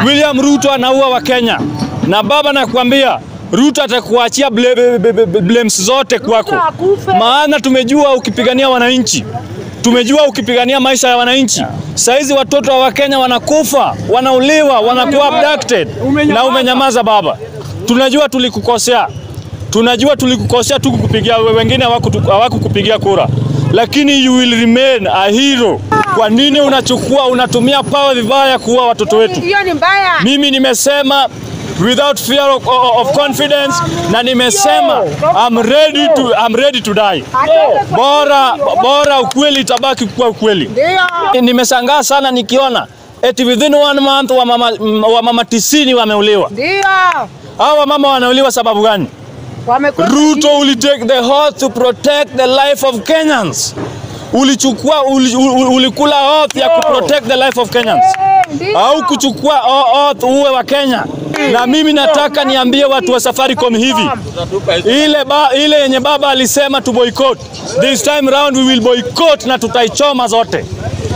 William Ruto anaua Wakenya, na baba nakwambia Ruto atakuachia ble- ble- ble- ble- blames zote kwako, maana tumejua ukipigania wananchi, tumejua ukipigania maisha ya wananchi. Saizi watoto wa Wakenya wanakufa, wanauliwa, wanakuwa abducted na umenyamaza baba. Tunajua tulikukosea, tunajua tulikukosea, tukukupigia wengine hawakutu- hawakukupigia kura, lakini you will remain a hero. Kwa nini unachukua unatumia power vibaya kuua watoto wetu? Hiyo ni mbaya. Mimi nimesema without fear of, of confidence na nimesema I'm ready to, I'm ready to die. Bora, bora ukweli itabaki kuwa ukweli. Ndio. Nimeshangaa sana nikiona eti within one month wa mama, wa mama tisini wameuliwa. Ndio. Hawa wamama wanauliwa sababu gani? Wamekuwa Ruto will take the oath to protect the life of Kenyans. Ulichukua uli, uli, ulikula oath ya ku protect the life of Kenyans Ndio. au kuchukua o- oath uwe wa Kenya. Na mimi nataka niambie watu wa Safaricom hivi, ile, ba, ile yenye baba alisema tu boycott, this time round we will boycott na tutaichoma zote.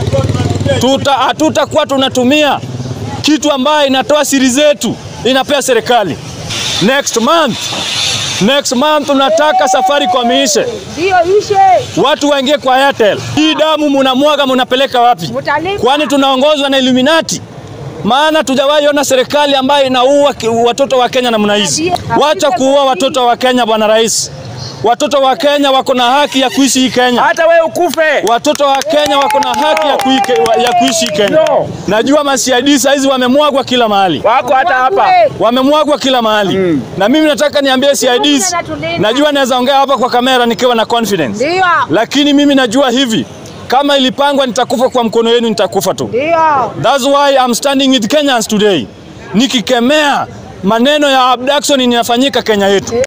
Tuta hatutakuwa tunatumia kitu ambayo inatoa siri zetu inapea serikali. Next month, next month tunataka Safaricom iishe, Ndio ishe. watu waingie kwa Airtel. Hii damu munamwaga munapeleka wapi? Mutalipa. Kwani tunaongozwa na Illuminati? Maana tujawahi ona serikali ambayo inaua ki- watoto wa Kenya namna hizi. Wacha kuua watoto wa Kenya, bwana rais. Watoto wa Kenya wako na haki ya kuishi hii Kenya. Hata wewe ukufe. Watoto wa Kenya wako na haki ya, kuike, ya kuishi hii Kenya. No. Najua masiadi saa hizi wamemwagwa kila mahali, Wako hata hapa. wamemwagwa kila mahali na mimi nataka niambie CIDs, najua naweza ongea hapa kwa kamera nikiwa na confidence, Ndio. lakini mimi najua hivi, kama ilipangwa nitakufa kwa mkono wenu, nitakufa tu. Ndio. That's why I'm standing with Kenyans today, nikikemea maneno ya abduction inafanyika Kenya yetu.